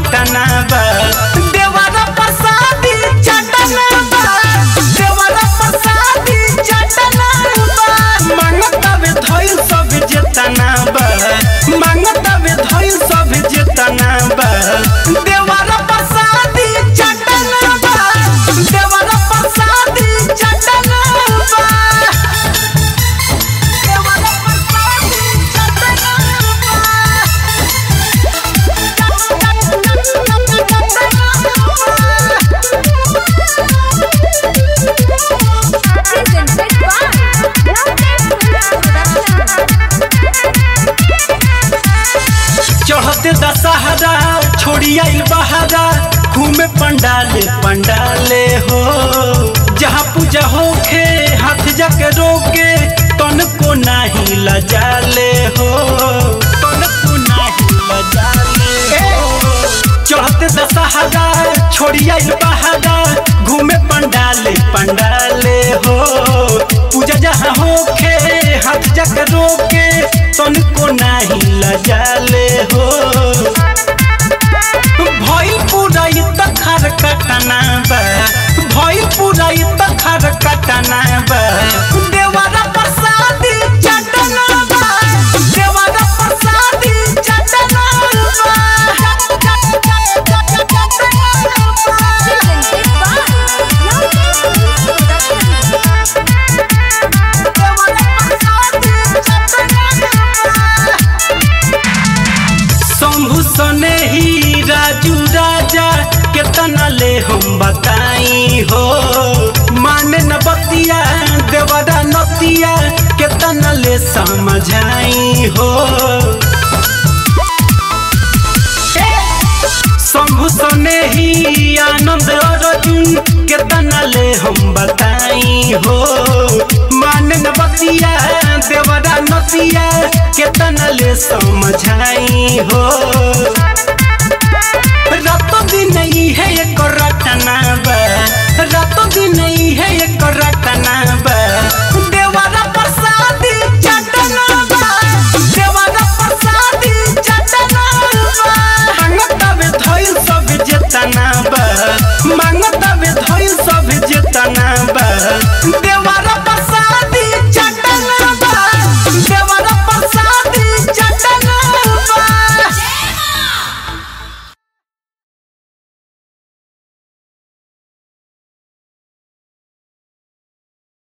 घटना बा देवरा प्रसादी चटना बा देवरा प्रसादी चटना बा मांगतावे धइल सब जेतना बा मांगतावे धइल सब जेतना बा देवरा प्रसादी चटना बा देवरा प्रसादी चटना बा देवरा प्रसादी चटना Presented by Loveday Production. चढ़ते दशहरा छोड़ी आइल बहारा घूमे पंडाले पंडाले हो जहाँ पूजा होखे हाथ जाके रोके तन को नाही लजाले हो तन को नाही लजाले हो चढ़ते दशहरा छोड़ी आइल बहारा घूमे पंडाले पंडाले हो पूजा जहाँ होखे हाथ जाके रोके तन को नाही लजाले हो भइल पूरा इ तखर कटना बा भइल पूरा इ तखर कटना बा देवरा प्रसादी चटना बा देवरा प्रसादी चटना बा Presented by Loveday Production. Shambhu सने ही राजू राजा केतना ले हम बताई हो माने न बतिया देवरा नतिया केतना ले समझाई हो शंभु सने ही आनंद अर्जुन केतना ले हम बताई हो माने न बतिया देवरा नतिया केतना ले समझाई हो रातो दिन इहे एक रटना बा रातो दिन इहे एक रटना बा देवरा प्रसादी चटना बा देवरा प्रसादी चटना बा हंगतावे धइल सब जेतना बा